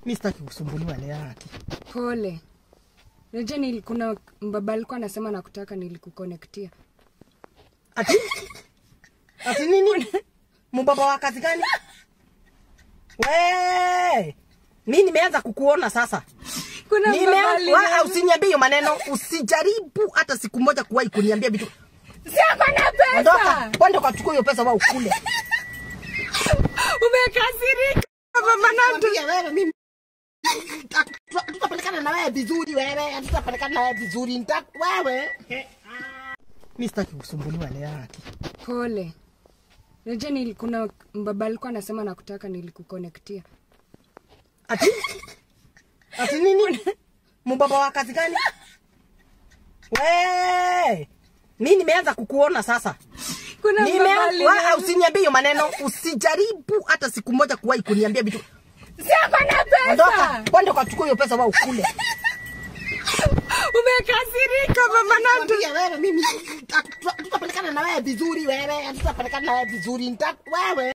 mi sitaki kusumbuliwa leo haki. Pole. Najua nili, kuna mbaba alikuwa anasema nakutaka nilikukonektia. Ati ati nini? Mbaba wa kazi gani? We, mi nimeanza kukuona sasa. Kuna mbaba Nimeanza aliniambia- usiniambie hiyo maneno, usijaribu hata siku moja kuwahi kuniambia vitu. Si ako na pesa. Ondoka, kwenda ukachukua hiyo pesa wa ukule. Umekasirika. Mama Nando. Nakwambia wewe mimi Tuta- tutapelekana na wewe vizuri wewe, tutapelekana na wewe vizuri nita wewe. Mi sitaki kusumbuliwa leo haki. Pole. Najua nili, kuna mbaba alikuwa anasema nakutaka nilikukonektia. Ati ati nini? Mbaba wa kazi gani? We, mi nimeanza kukuona sasa. Kuna mbaba Nimeanza aliniambia- usiniambie hiyo maneno, usijaribu hata siku moja kuwahi kuniambia vitu. Si ako na pesa. Ondoka, kwenda ukachukua hiyo pesa wa ukule. Umekasirika mama Nando. Nakwambia wewe mimi tuta- tutapelekana na wewe vizuri wewe, tutapelekana na wewe vizuri nita wewe.